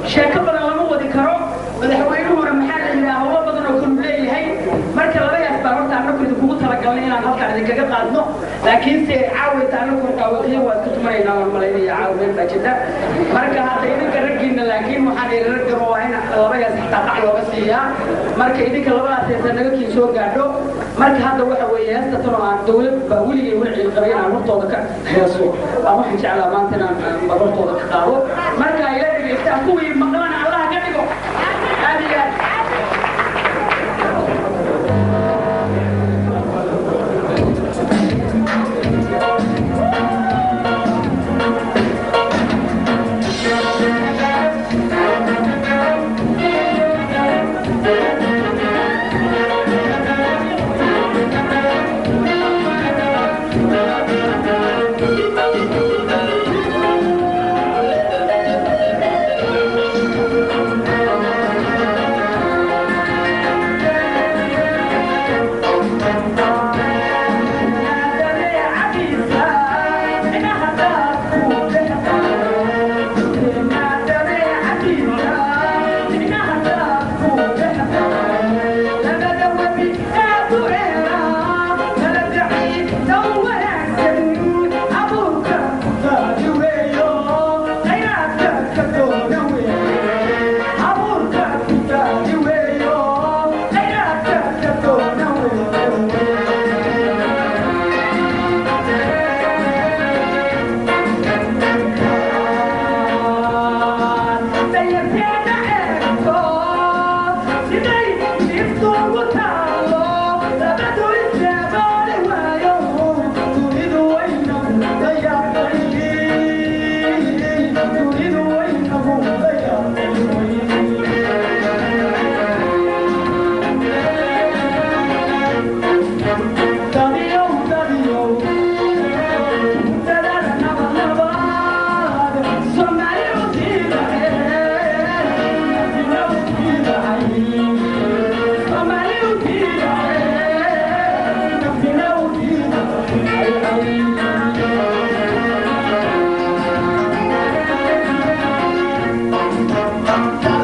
sheeko badan lama wadi karo madaxweynuhuna maxaa la yidhaha howlo badan oo kalu leeyahay marka labayaas baa horta annagu idinkugu talagalnay inaan halkaan idinkaga qaadno laakiinse caawayta annagu dhaawaqyo waa iska tumanaynaa waan malaynaya caawmeen baa jirta marka hadda idinka raggiina laakiin waxaan yidhi raggan waa in labayaas xataa qac looga siiyaa marka idinka labadaas heesa naga kii soo gaadho marka hadda waxa weeye heesta tanoo aan dawlad baa weligay una ciilqabay inaan hortooda ka heeso aan waxaan jeclaa maanta inaan aan hortooda ka qaado marka ila dhegaystaan kuwii maqlana allah ka dhigo aad iyo aad Thank you.